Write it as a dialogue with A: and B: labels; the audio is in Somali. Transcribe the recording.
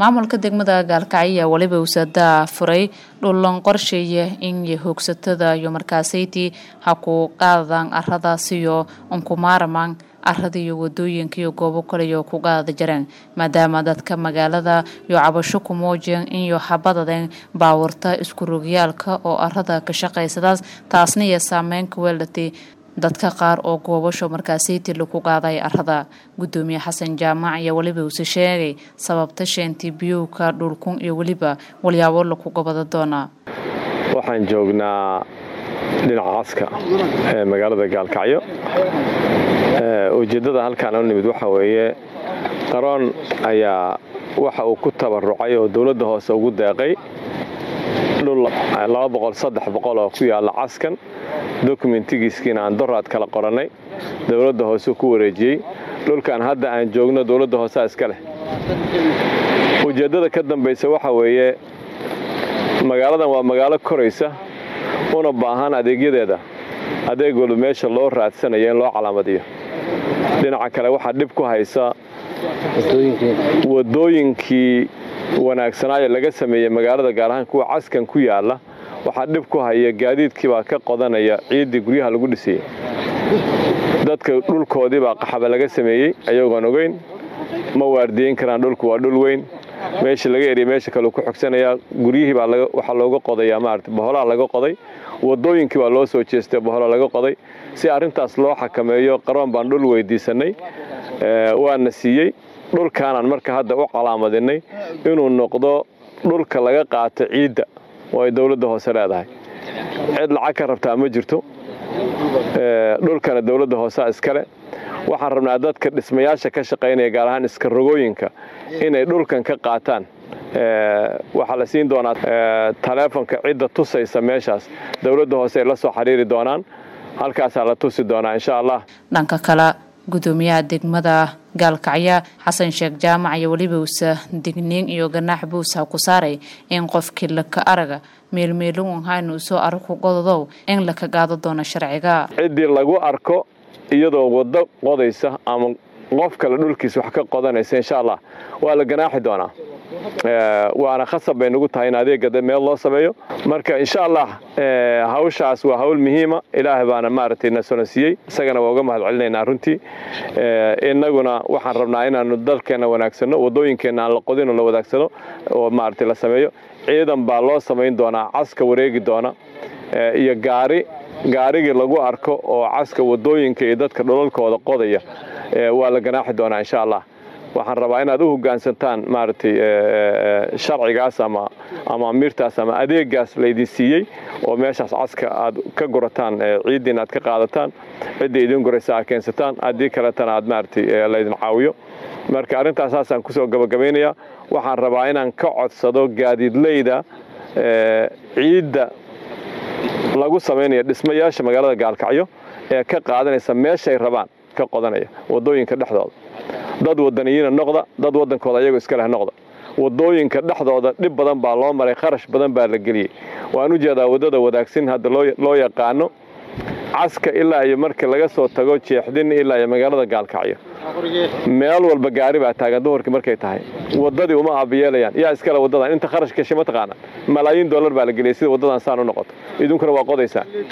A: maamulka degmada gaalkacyo ayaa weliba usadaa furay dhullan qorsheeya in hoogsatada iyo markaasaytii ha ku qaadaan aradaasiyo unkumaaramaan arada iyo wadooyinka iyo goobo kaleyo ku qaada jareen maadaama dadka magaalada iyo cabasho ku muujiyeen inyo habadadeen baawurta iskurogyaalka oo arada ka shaqaysadaas taasna iyo saameyn ka weelatay dadka qaar oo goobasho markaasaytii lagu qaaday arada gudoomiye xasan jaamac ayaa weliba uuse sheegay sababta sheentii biyowka dhulkun iyo weliba walyaabo lagu gobada doonaa
B: waxaan joognaa dhinaca caska ee magaalada gaalkacyo ujeeddada halkaan u nimid waxa weeye qaroon ayaa waxa uu ku tabarucay oo dowladda hoose ugu deeqay dhul oo ku yaalla caskan dokumentigiiskiina aan doraad kala qorannay dowladda hoose ku wareejiyey dhulkan hadda aan joogno dowladda hoosea iska leh ujeeddada ka dambaysa waxa weeye magaaladan waa magaalo koraysa una baahan adeegyadeeda adeeg walba meesha loo raadsanayo in loo calaamadiyo dhinaca kale waxaa dhib ku haysa wadooyinkii wanaagsanaayo laga sameeyey magaalada gaar ahaan kuwa caskan ku yaalla waxaa dhib ku haya gaadiidkiibaa ka qodanaya ciiddii guryaha lagu dhisayey dadka dhulkoodiibaa qaxaba laga sameeyey ayagoon ogeyn ma waardiyeyn karaan dhulku waa dhul weyn meesha laga eriya meesha kaleu ku xogsanayaa guryihii baa waxaa looga qodayaa maarata boholaha laga qoday wadooyinkii baa loo soo jeestay bohola laga qoday si arrintaas loo xakameeyo qaroon baan dhul weydiisannay waana siiyey dhulkaanaan marka hadda u calaamadinay inuu noqdo dhulka laga qaato ciidda oo ay dowladda hoose leedahay cid lacag ka rabtaa ma jirto dhulkana dowladda hoosea iskale waxaan rabnaa dadka dhismayaasha ka shaqaynaya gaar ahaan iska rogooyinka inay dhulkan ka qaataan waxaa la siin doonaa taleefonka cidda tusaysa meeshaas dowladda hoose ay la soo xiriiri doonaan halkaasaa la tusi doonaa insha allah
A: dhanka kale gudoomiyaha degmada gaalkacyo xasan sheekh jaamac iyo weliba usa digniin iyo ganaax buusa ku saaray in qofkii laka araga meelmeelin haynu usoo aragku qododow in laka gaado doono sharciga
B: ciddii lagu arko iyadoo waddo qodaysa ama qof kale dhulkiis wax ka qodanaysa insha allah waa la ganaaxi doonaa waana khasab bay nagu tahay in adeega meel loo sameeyo marka insha allah hawshaas waa hawl muhiima ilaahay baana maaragtay na solansiiyey isagana waa uga mahad celinaynaa runtii innaguna waxaan rabnaa inaanu dalkeenna wanaagsanno wadooyinkeenna aan la qodinoo la wadaagsano oo maaragtay la sameeyo ciidan baa loo samayn doonaa caska wareegi doona iyo gaari gaarigii lagu arko oo caska wadooyinka iyo dadka dholalkooda qodaya waa la ganaaxi doonaa insha allah waxaan rabaa inaad u hogaansantaan maaragtay sharcigaas ama ama amiirtaas ama adeegaas laydin siiyey oo meeshaas caska aad ka gurataan ciiddiin aad ka qaadataan cidda idin guraysa aad keensataan haddii kaletana aad maaragtay laydin caawiyo marka arrintaas saasaan kusoo gabagabaynayaa waxaan rabaa inaan ka codsado gaadiidleyda ciidda lagu samaynaya dhismayaasha magaalada gaalkacyo ee ka qaadanaysa meeshay rabaan ka qodanaya wadooyinka dhexdooda dad wadaniyiina noqda dad waddankooda ayagoo iska leh noqda wadooyinka dhexdooda dhib badan baa loo maray kharash badan baa la geliyey waan u jeedaa waddada wadaagsin hadda loo yaqaano caska ilaa iyo markii laga soo tago jeexdin ilaa iyo magaalada gaalkacyo meel walba gaari baa taagan duhurkii markay tahay waddadii uma aabayeelayaan yaa iskale waddadan inta kharash gashay ma taqaanaa malaayiin dollar baa la geliyay sida waddadan saan u noqoto idinkuna waa qodaysaan